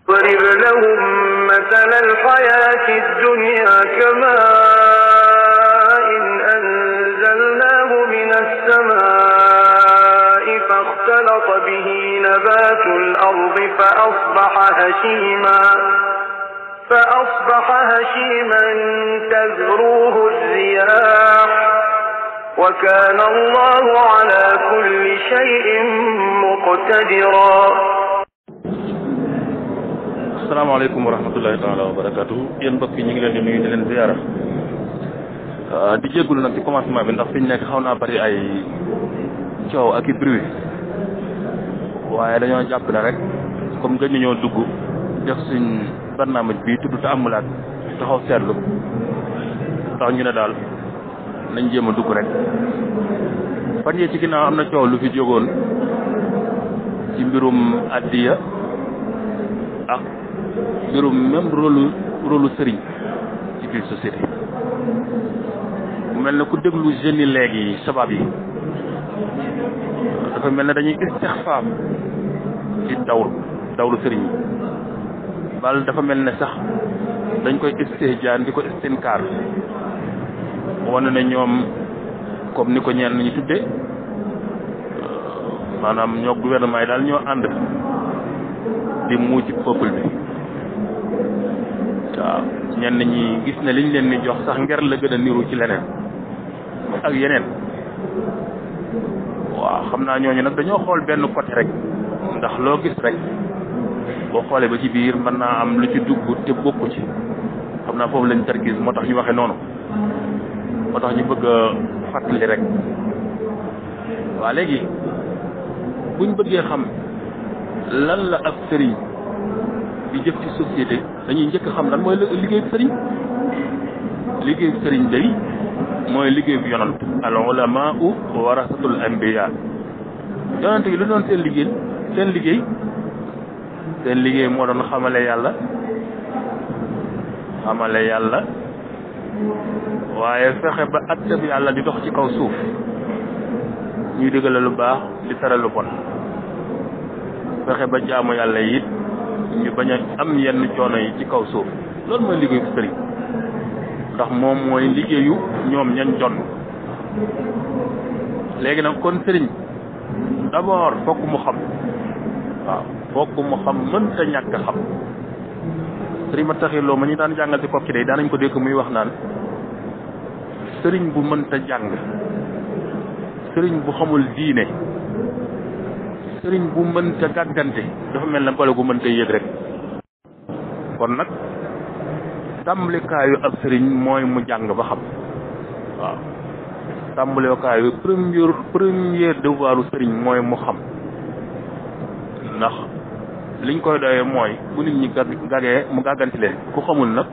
واضرب لهم مثل الحياة الدنيا كماء إن أنزلناه من السماء فاختلط به نبات الأرض فأصبح هشيما فأصبح هشيما تذروه الرياح وكان الله على كل شيء مقتدرا asalaamaaleykum wa rahmatullahi taala wa barakatuhu yéen mbokk yi ñu ngi leen di nuyu di leen ziyaara di jéggulu nag ci commencement bi ndax fi ñu nekk xaw naa bari ay coow ak i bruit waaye dañoo jàpp ne rek comme gën ñoo dugg def suñ barnaamaj bi tudd te amulaat taxaw seetlu tax ñu ne daal nañ jéem a dugg rek fan yee ci ginnaaw am na coow lu fi jógoon ci mbirum addiya ak mbirum même rôle rôle sëriñ ci biir société mu mel ne ku déglu jeunes yi léegi sabab yi dafa mel ne dañuy istixfaam ci dawlu dawlu sëriñ yi bal dafa mel ne sax dañ koy istihjaan di ko istinkaar wane ne ñoom comme ni ko ñeen ñu tuddee maanaam ñoo gouvernement yi daal ñoo ànd di muu ci peuple bi waaw ñenn ñi gis ne liñ leen ni jox sax nger la gën a niru ci leneen ak yeneen waaw xam naa ñooñu nag dañoo xool benn côté rek ndax loo gis rek boo xoolee ba ci biir mën naa am lu ci dugg te bokku ci xam naa foofu lañ tarkis moo tax ñu waxe noonu moo tax ñu bëgg a fàttali rek waa léegi buñ bëggee xam lan la ab sëriñ di jëf ci société dañuy njëkk xam lan mooy liggéeyu sëriñ liggéeyu sëriñ day mooy liggéeyu yonant al ulamaau warasatul anbiya yonant yi lu doon seen liggéey seen liggéey seen liggéey moo doon xamale yàlla xamale yàlla waaye fexe ba attab yàlla di dox ci kaw suuf ñuy digale lu baax di tere lu bon fexe ba jaamu yàlla it ñu bañ a am yenn coono yi ci kaw suuf loolu mooy liggéeyu sëriñ ndax moom mooy liggéeyu ñoom ñañ jon léegi nag kon sëriñ d'abord fokk mu xam waaw fokk mu xam mënta ñàkk xam sëriñ ma taxiloo ma ñu daan jàngal ci kokki day daanañ ko dégg muy wax naan sëriñ bu mënta jàng sëriñ bu xamul diine sëriñ bu mënta gàggante dafa mel ne gole gu mënta yéeg rek kon nag tàmbalikaayu ab sëriñ mooy mu jàng ba xam waaw tàmbalikaayu premier premier devoiru sëriñ mooy mu xam ndax liñ koy doyee mooy bu nit ñi gagee mu gàgganti leen ku xamul nag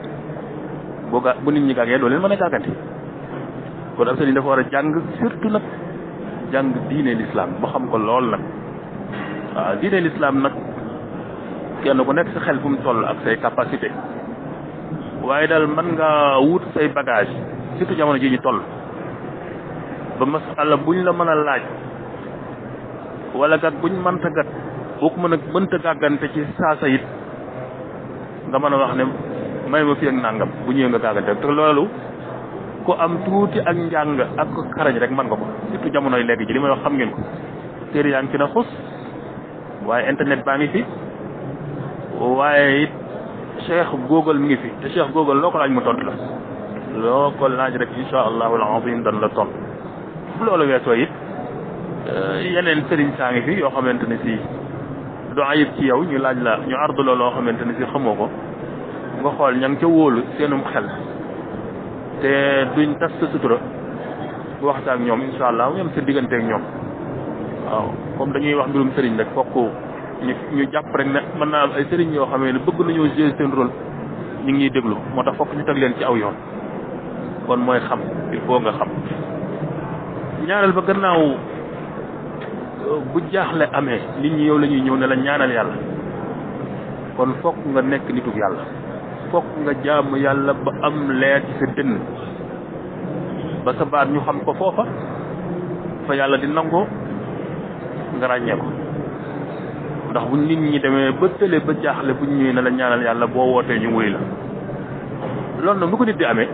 bu ga bu nit ñi gagee doo leen mën a gàgganti kon ab sëriñ dafa war a jàng surtout nag jàng diine l'islam ba xam ko lool nag waaw diine l'islam nag kenn ku nekk sa xel fu mu toll ak say capacité waaye daal mën nga wut say bagage surtout jamono ji ñu toll ba masala buñ la mën a laaj wala gat buñ mënta gat boo ko mën a mënta gàggante ci saasa it nga mën a wax ne may ma fi ak nàngam bu ñëwee nga gàggante te loolu ku am tuuti ak njàng ak xarañ rek mën nga ko surtout jamonoy léegi ji li may wax xam ngeen ko téere yaa ngi ci na xus waaye internet baa ngi fi waaye it cheikh google mi ngi fi te cheikh google loo ko laaj mu tontu la loo ko laaj rek insha allahu alazim dan la tont bu loolu weesoo it yeneen sëriñ saa ngi fi yoo xamante ne si du ayib ci yow ñu laaj la ñu ardu la loo xamante ne si xamoo ko nga xool ña ngi ca wóolu seenum xel te duñ tas sa sutura bu waxtaan ak ñoom insha allah mu yem sa diggante ak ñoom waaw comme dañuy wax mbirum sëriñ rek fokk ñu ñu jàpp rek ne mën naa am ay sëriñ yoo xamee ne bëgg nañoo jouer seen rôle ñu ngi ñuy déglu moo tax fokk ñu teg leen ci aw yoon kon mooy xam il faut nga xam ñaareel ba gannaaw bu jaaxle amee nit ñi yow la ñuy ñëw ne la ñaanal yàlla kon fokk nga nekk nitu yàlla fokk nga jaamu yàlla ba am leer ci sa dënn ba sa baat ñu xam ko foofa fa yàlla di nangoo nga ràññee ko ndax bu nit ñi demee ba tële ba jaaxle bu ñu ñëwee ne la ñaanal yàlla boo wootee ñu wuy la loolu nag nu ko nit di amee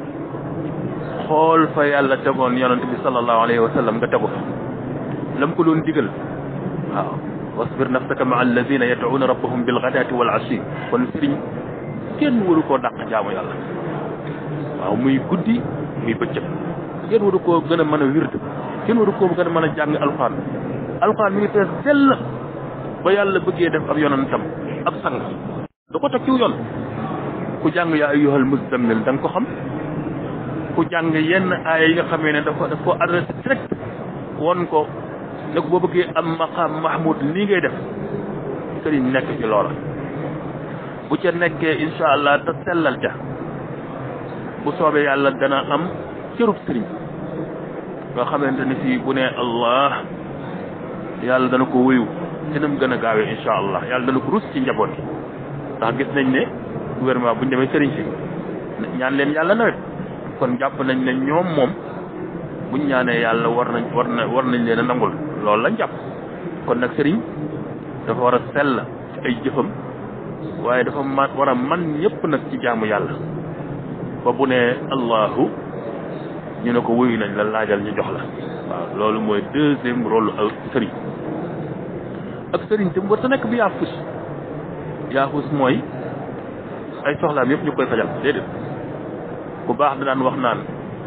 xool fa yàlla tegoon yonent bi sallallahu alayhi wa sallam nga tegu fa lam ko doon digal waaw wasbir nafsaka maa alladina yad'una rabbahum bil ghadati wal ashi kon sëriñ kenn waru koo dàq jaamu yàlla waaw muy guddi muy bëccëg kenn waru koo gën a mën a wird kenn waru koo gën a mën a jàng alxuraan alxuraan mi ngi fees dell ba yàlla bëggee def ab yonentam ab sang da ko teg ciw yoon ku jàng yaa ayyuhal muzammil da nga ko xam ku jàng yenn aaya yi nga xamee ne dafa daf ko adressé direct won ko ne ko boo bëggee am maqaam mahmud nii ngay def sëriñ nekk ci loola bu ca nekkee insha allah te sellal ca bu soobee yàlla dana am cërub sëriñ nga xamante ne fii bu ne allah yàlla dana ko wéyu te nam gën a gaawee insha allah yàlla dana ko rus ci njaboot yi ndax gis nañ ne gouvernement bu ñu demee sëriñ si ñaan leen yàlla nawet kon jàpp nañ ne ñoom moom buñ ñaanee yàlla war nañ war na war nañ leen a nangul loolu lañ jàpp kon nag sëriñ dafa war a sell ci ay jëfam waaye dafa man war a man ñëpp nag ci jaamu yàlla ba bu ne allahu ñu ne ko wuyu nañ la laajal ñu jox la waaw loolu mooy deuxième rôle ak sëriñ ak sëriñ tam war ta nekk bi yaafus yaafus mooy ay soxlaam yëpp ñu koy fajal déedéet bu baax da daan wax naan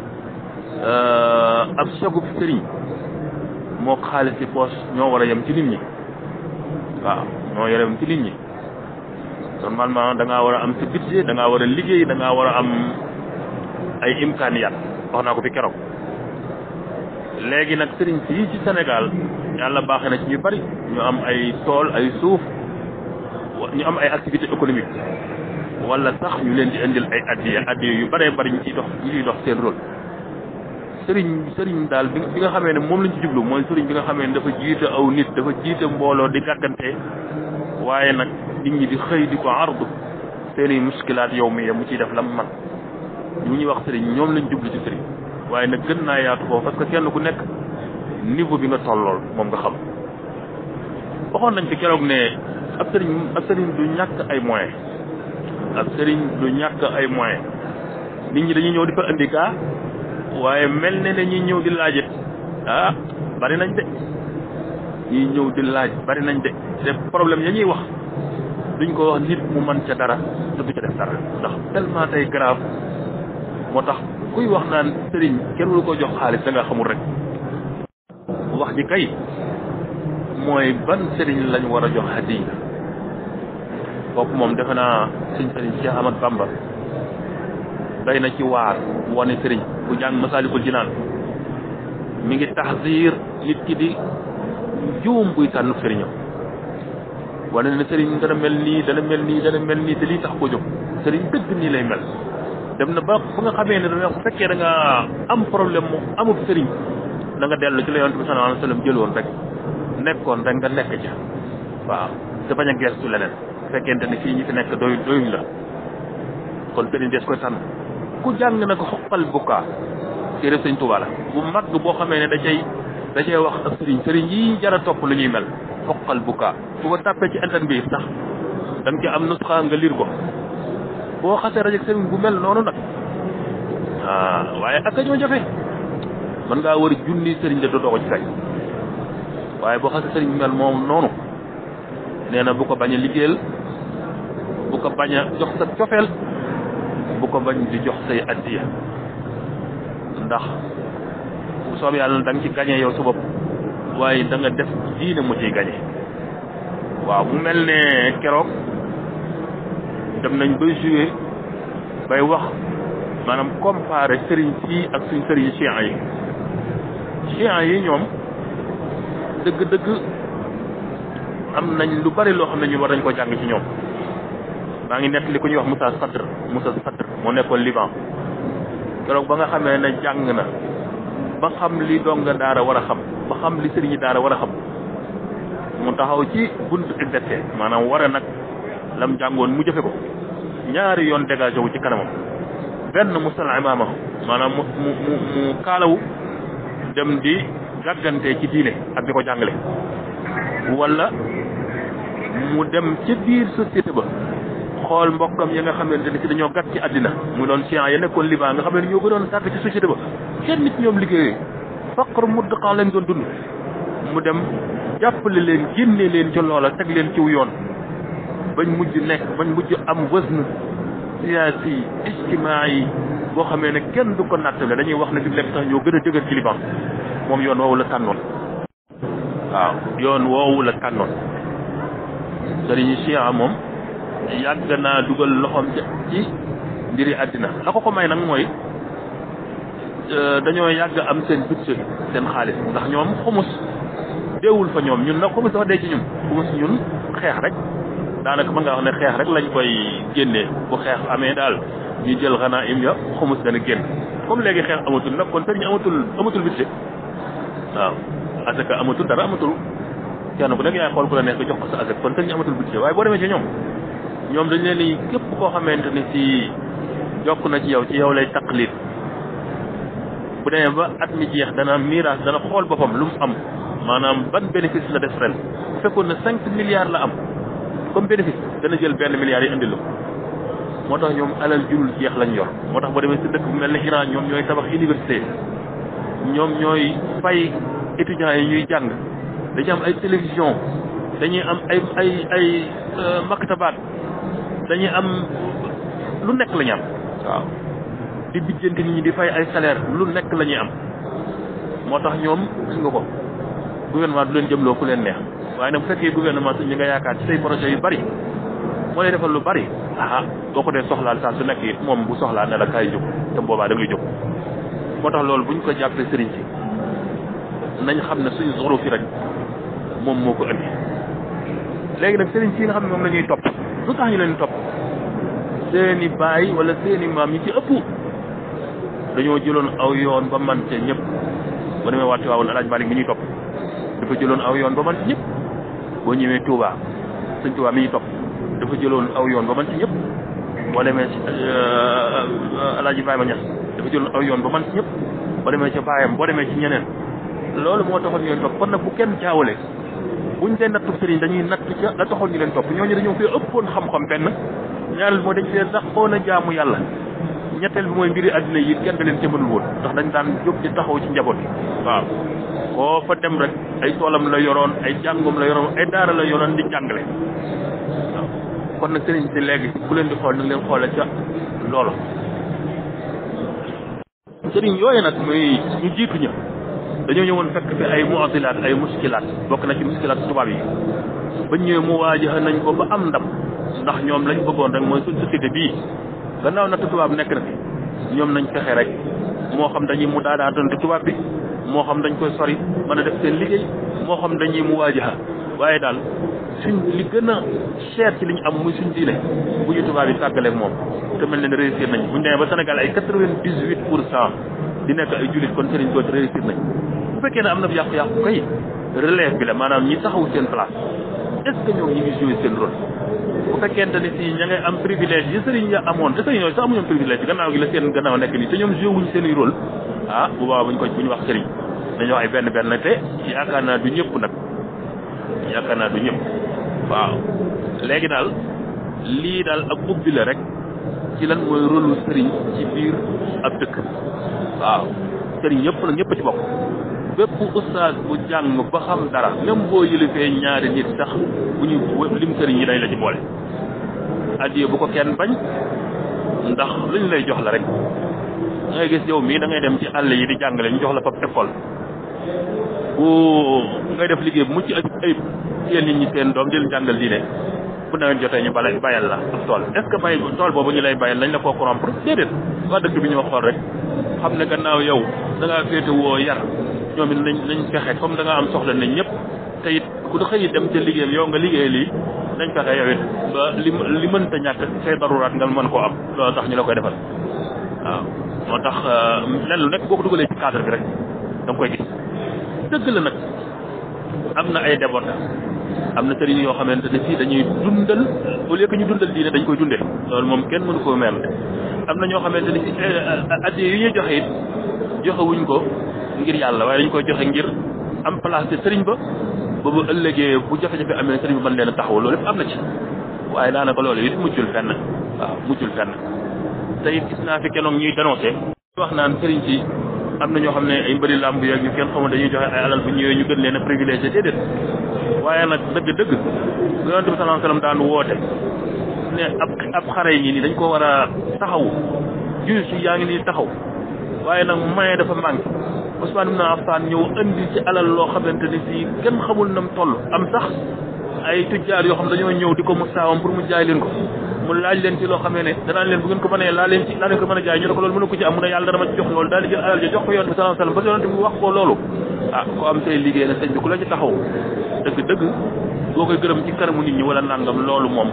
ab sagub sëriñ moo xaalis ci poos ñoo war a yem ci nit ñi waaw ñoo war a yem ci nit ñi normalement da ngaa war a am sa budget da ngaa war a liggéey da ngaa war a am ay imkaaniyaat wax naa ko fi keroog léegi nag sëriñ si ci Sénégal yàlla baaxee na ci ñu bari ñu am ay tool ay suuf ñu am ay activité économique wala sax ñu leen di indil ay addiya addiya yu bëree bëri ñu ciy dox ñu ciy dox seen rôle sëriñ sëriñ daal bi bi nga xamee ne moom lañ ci jublu mooy sëriñ bi nga xamee ne dafa jiite aw nit dafa jiite mbooloo di gàggante waaye nag nit ñi di xëy di ko ardu seeni muskilaat yow mi mu ciy def lam man ñu ñuy wax sëriñ ñoom lañ jublu ci sëriñ waaye nag gën naa yaatu foofu parce que kenn ku nekk niveau bi nga tollool moom nga xam waxoon nañ fi keroog ne ab sëriñ ab sëriñ du ñàkk ay moyens ab sëriñ du ñàkk ay moyens nit ñi dañuy ñëw di fa indi kaa waaye mel ne ne ñuy ñëw di laajit ah bari nañ de ñuy ñëw di laaj bari nañ de te problème ya ñuy wax duñ ko wax nit mu man ca dara te du ca def dara ndax tellement tey grave moo tax kuy wax naan sëriñ kenn waru ko jox xaalis da nga xamul rek wax ji kay mooy ban sëriñ lañ war a jox hadiya kooku moom defe naa suñ sëriñ Cheikh Ahmad Bamba day na ci waar wane sëriñ bu jàng Masaalikul Jinaan mi ngi taxsiir nit ki di juum buy tànn sëriñam wane ne sëriñ dana mel nii dana mel nii dana mel nii te lii tax ko jóg sëriñ dëgg nii lay mel dem na ba fu nga xamee ne da bu fekkee da nga am problème mu amul sëriñ da nga dellu ci la yonent bi sallallahu alayhi wa sallam jëloon rek nekkoon rek nga nekk ca waaw te bañ a geestu leneen fekkente ne fii ñi fi nekk doy doyuñ la kon sëriñ des koy tànn ku jàng na ko xoqal bukkaa téere sëñ Tuubaa la bu mag boo xamee ne da cay da cay wax ak sëriñ sëriñ yi jara topp lu ñuy mel xoqal bukkaa bu ko tàppee ci internet bi sax da nga ci am nusxa nga liir ko boo xasee rajek sëriñ bu mel noonu nag ah waaye ak a ñoo jafe mën ngaa war junni sëriñ de dootoo ko ci fekk waaye boo xasee sëriñ bu mel moom noonu nee na bu ko bañ a liggéeyal bu ko bañ a jox sa cofeel bu ko bañ di jox say addiya ndax bu soob yàlla da nga ci gañe yow sa bopp waaye da nga def diine mu ciy gañe waaw mu mel ne keroog dem nañ bay joué bay wax maanaam comparé sëriñ si ak suñ sëriñ chiites yi chiites yi ñoom dëgg-dëgg am nañ lu bari loo xam ne ñu war nañ ko jàng ci ñoom maa ngi nekk li ku ñuy wax Moussa Sadr Moussa Sadr moo nekkoon Liban keroog ba nga xamee ne jàng na ba xam li donga daara war a xam ba xam li sëriñi daara war a xam mu taxaw ci buntu exercice maanaam war a nag lam jàngoon mu jëfe ko ñaari yoon dégagé wu ci kanamam benn mu sal imaama maanaam mu mu mu mu kaalawu dem di gàggante ci diine ak di ko jàngale wala mu dem ca biir société ba xool mbokkam ya nga xamante ne si dañoo gàtt ci àddina mu doon science ya nekkoon Liban nga xam ne ñoo gënoon tardé ci société ba kenn nit ñoom liggéeyee faqr muddaqan lañ doon dund mu dem jàppale leen génne leen ca loola teg leen ciw yoon bañ mujj nekk bañ mujj am wësn siyaasi ijtimaa yi boo xamee ne kenn du ko nattale dañuy wax ne fi nekk sax ñoo gën a dëgër ci Liban moom yoon woowu la tànnoon waaw yoon woowu la tànnoon sëriñ Chia moom yàgg naa dugal loxoom ci mbiri àddina la ko ko may nag mooy dañoo yàgg am seen budget seen xaalis ndax ñoom xumus deewul fa ñoom ñun nag xumus dafa dee ci ñun xumus ñun xeex rek daanaka mën nga wax ne xeex rek lañ koy génnee bu xeex amee daal ñu jël xanaa im ya xumus dana génn comme léegi xeex amatul nag kon sëriñ amatul amatul budget waaw parce que amatul dara amatul kenn ku nekk yaay xool ku la neex nga jox ko sa asek kon sëriñ amatul budget waaye boo demee ci ñoom ñoom dañ leen ni képp koo xamante ni si jokk na ci yow ci yow lay taqlid bu demee ba at mi jeex dana miraas dana xool boppam lu mu am maanaam ban bénéfice la def ren bu fekkoon ne cinq milliards la am comme bénéfice dana jël benn milliard yi indi la moo tax ñoom alal jurul jeex lañ yor moo tax boo demee si dëkk bu mel ne Iran ñoom ñooy tabax université ñoom ñooy fay étudiants yi ñuy jàng dañuy am ay télévision dañuy am ay ay ay maktabaat dañuy am lu nekk la ñu am waaw di bijjanti nit ñi di fay ay salaire lu nekk la ñuy am moo tax ñoom gis nga ko gouvernement du leen jëmloo ku leen neex waaye nag bu fekkee gouvernement su ñi nga yaakaar ci say projet yu bari moo lay defal lu bari ah boo ko dee soxlaal saa su nekk it moom bu soxlaa ne la kaay jóg te boobaa da ngay jóg moo tax loolu bu ñu ko jàppee sëriñ si nañ xam ne suñu zoro fi rek moom moo ko indi léegi nag sëriñ si nga xam ne moom la ñuy topp lu tax ñu leen topp seeni baay wala seeni maam ñi ci ëpp dañoo jëloon aw yoon ba man ca ñëpp ba demee waati waawoon alaaj Malik mi ñuy topp dafa jëloon aw yoon ba man ci ñëpp boo ñëwee Touba sëñ Touba mi ñuy topp dafa jëloon aw yoon ba man ci ñëpp boo demee ci alaaji Ibrahima Ñas dafa jëloon aw yoon ba man ci ñëpp boo demee ca baayam boo demee ci ñeneen loolu moo taxoon ñu leen topp kon nag bu kenn jaawale buñ dee nattu sëriñ dañuy natt ca la taxoon ñu leen topp ñooñu dañoo fee ëppoon xam-xam benn ñaareel moo dañ fee saxoon a jaamu yàlla ñetteel bi mooy mbiri àddina yi kenn da leen ca mënul woon ndax dañ daan jóg di taxaw ci njaboot yi waaw koo fa dem rek ay toolam la yoroon ay jàngum la yoroon ay daara la yoroon di jàngale waaw kon nag sëriñ si léegi ku leen di xool nag leen xoole ca loolu sëriñ yooyu nag muy ñu jiitu ña dañoo ñëwoon fekk fi ay mu'adilaat ay muskilaat bokk na ci muskilaat tubaab yi ba ñëwee mu waajaxa nañ ko ba am ndam ndax ñoom lañ bëggoon rek mooy suñ société bii gannaaw natt tubaab nekk na fi ñoom nañ fexe rek moo xam dañuy mu daadaatante tubaab bi moo xam dañ koy sori mën a def seen liggéey moo xam dañuy mu waajaxa waaye daal suñ li gën a cher ci li ñu am muy suñ diine bu ñu tubaab yi tàggaleeg moom te mel ne ne réussir nañ bu ñu demee ba Sénégal ay quatre-vingt-dix-huit pour cent di nekk ay jullit kon sëriñ dootu réussir nañ bu fekkee ne am na yàqu-yàqu kay relève bi la maanaam ñi taxaw seen place est-ce que ñoom ñi ngi jouer seen rôle bu fekkente ni si ña ngay am privilège yi sëriñ ya amoon te sëriñ yooyu sax amuñoon privilège gannaaw gi la seen gannaaw nekk nii te ñoom joué wuñ seen i rôle ah bu boobaa buñ ko bu ñu wax sëriñ dañoo ay benn benn te yaakaar naa du ñëpp nag yaakaar naa du ñëpp waaw léegi daal lii daal ak ubbi la rek ci lan mooy rôle sëriñ ci biir ab dëkk waaw sëriñ yëpp nag ñëpp ci bokk bépp ustaas bu jàng ba xam dara même boo yëlifee ñaari nit sax bu ñu lim sëriñ yi dañ la ci boole addiye bu ko kenn bañ ndax luñ lay jox la rek da ngay gis yow mii da ngay dem ci àll yi di jàngale ñu jox la fab école bu ngay def liggéey bu mucc ayib yéen nit ñi seen doom di leen jàngal diine bu nawet jotee ñu bala bayal la ab tool est ce que bay tool boobu ñu lay bayal lañ la koo corrompre déedéet waa dëkk bi ñoo xool rek xam ne gannaaw yow da ngaa féete woo yar ñoom it nañ nañ fexe comme da nga am soxla nañ ñëpp te it ku da xëy dem ca liggéeyam yow nga liggéey lii nañ fexe yow it ba li li mënta ñàkk say daruraat nga mën koo am loolu tax ñu la koy defal waaw moo tax lenn lu nekk boo ko dugalee ci cadre bi rek da nga koy gis dëgg la nag am na ay débordement am na sëriñ yoo xamante ne fii dañuy dundal au lieu que ñu dundal diine dañ koy dundee loolu moom kenn mënu koo mel am na ñoo xamante ne si addiya yu ñuy joxe it joxe wuñ ko ngir yàlla waaye dañ koy joxe ngir am place te sëriñ ba ba bu ëllëgee bu jafe-jafe amee sëriñ bi mën leen a taxaw loolu lépp am na ci waaye daanaka loolu it mujjul fenn waaw mujjul fenn te it gis naa fi kenoog ñuy dénoncé wax naan sëriñ si am na ñoo xam ne ay mbëri làmb yeeg ñu kenn xamul dañuy joxe ay alal bu ñëwee ñu gën leen a privilégié déedéet waaye nag dëgg-dëgg yonente bi sallallahu alayhi wasallam daan woote ne ab ab xare yi nii dañ ko war a taxaw juge yi yaa ngi nii taxaw waaye nag maye dafa manqué Ousmane ibn Affan ñëw indi ci alal loo xamante ni si kenn xamul nam toll am sax ay tujjaar yoo xam dañoo ñëw di ko mu saawam pour mu jaay leen ko mu laaj leen ci loo xamee ne danaan leen bu ngeen ko mënee laa leen ci laa leen ko mën a jaay ñu ne ko loolu mënu ko ci am mu ne yàlla dana ma ci jox loolu daal di jël alal ja jox ko yonent bi sallallahu alayhi wasallam ba yonent bi wax ko loolu ah ko am say liggéey na sëñ bi ku la ci taxaw dëgg dëgg boo koy gërëm ci kanamu nit ñi wala nangam loolu moom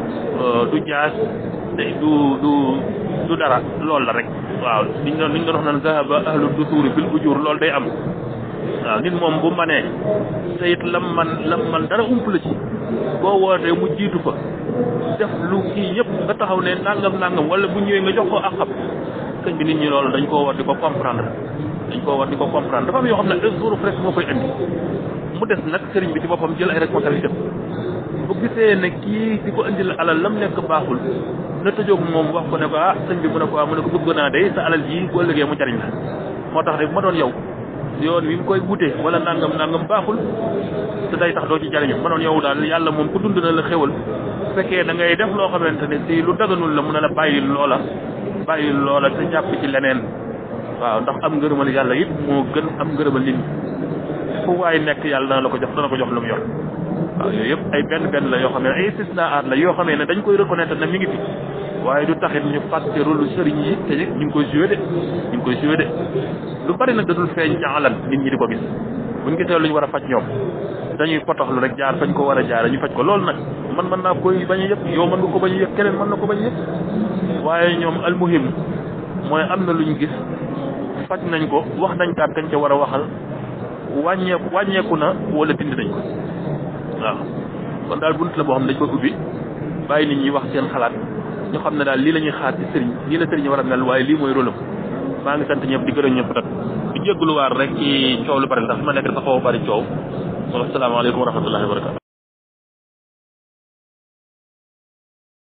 du jaas du du du dara loolu la rek waaw liñ doon liñ doon wax naan zahaba ahlu dusuuri bil ujur loolu day am waaw nit moom bu manee te it lam man lam man dara ump la ci boo wootee mu jiitu fa def lu kii yëpp nga taxaw ne nangam nangam wala bu ñëwee nga jox ko ak xam sëñ bi nit ñi loolu dañ koo war di ko comprendre dañ koo war di ko comprendre dafa am yoo xam ne suuru rek moo koy indi mu des nag sëriñ bi ci boppam jël ay responsabilité bu gisee ne kii di ko indil alal lam nekk baaxul na tëjoog moom wax ko ne ko ah sëñ bi mu ne ko ah mu ne ko bëgg naa day sa alal ji bu ëllëgee mu jariñ la moo tax rek bu ma doon yow yoon wi mu koy wute wala nangam nangam baaxul te day tax doo ci jariñu ma doon yow daal yàlla moom ku dund na la xéwal bu fekkee da ngay def loo xamante ne si lu daganul la mun a la bàyyil loola bàyyil loola te jàpp ci leneen waaw ndax am ngërëmal yàlla it moo gën am ngërëmal nit ñi fu waay nekk yàlla dana la ko jox dana ko jox lu mu yor waaw yooyu yëpp ay benn benn la yoo xam ne ay istisnaat la yoo xam ne dañ koy reconnaître ne mi ngi fi waaye du taxit ñu fàtte rôle sëriñ yi te ñu ngi koy joué de ñu ngi koy joué de lu bari nag dadul feeñ ñaalan nit ñi di ko gis buñ gisee lu ñu war a faj ñoom dañuy potoxlu rek jaar fañ ko war a jaar ñu faj ko loolu nag man mën naa koy bañ a yëg yow mën nga ko bañ a yëg keneen mën na ko bañ a yëg waaye ñoom almuhim mooy am na lu ñu gis faj nañ ko wax nañ kaat kañ ca war a waxal wàññeeku wàññeeku na wala dindi nañ ko waaw kon daal bunt la boo xam ne dañ koy ubbi bàyyi nit ñi wax seen xalaat ñu xam ne daal lii la ñuy xaar ci sëriñ lii la sëriñ war a mel waaye lii mooy rôlam maa ngi sant ñëpp di gërëm ñëpp nag di jégaluwaat rek ci coow lu bari ndax fi ma nekk dafa xaw a bari coow asalaamaaleykum wa rahmatullahi wa barakatu